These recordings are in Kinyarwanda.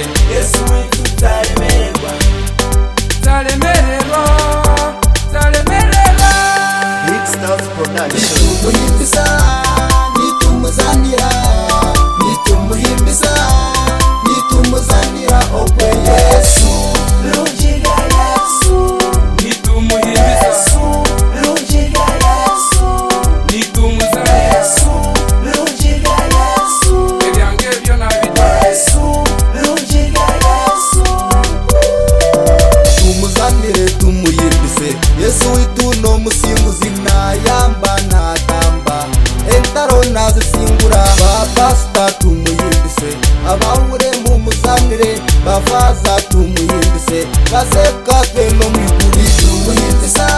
z'imwe tutaremererwa nzaremererwa nzaremererwa Big Stars Production tumuhimbiza nitumuzanira nitumuhimbiza nitumuzanira ogwe yesu rugira yesu nitumuhimbiza yesu rugira yesu nitumuza yesu rugira yesu ibyange byo nabita yesu rugira yesu tumuzanire tumuyimbize yesu wituno musimbuzi ntayamba ntatamba entaro nazisingura bapasita tumuyimbize abahure mumuzanire bafaza tumuyimbize baseka twe no mwiguri tumuyimbiza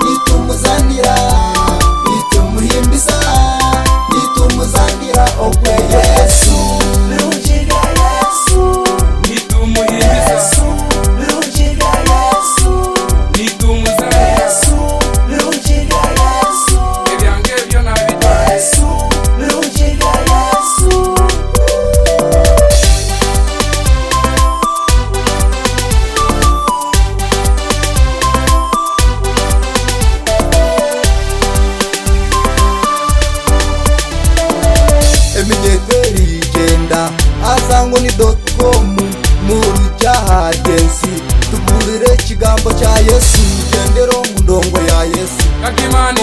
nitumuzanira nitumuhimbiza nitumuzanira ogwe yesu rugira yesu nitumuhimbiza yesu rugira yesu nitumuza yesu rugira yesu ibyange byo nabita yesu rugira yesu eminyegeri igenda azangwa ni dotokomu mu rujyaha gensi tugurire ikigambo cya yesu tugendero mu ndongo ya yesu kakimani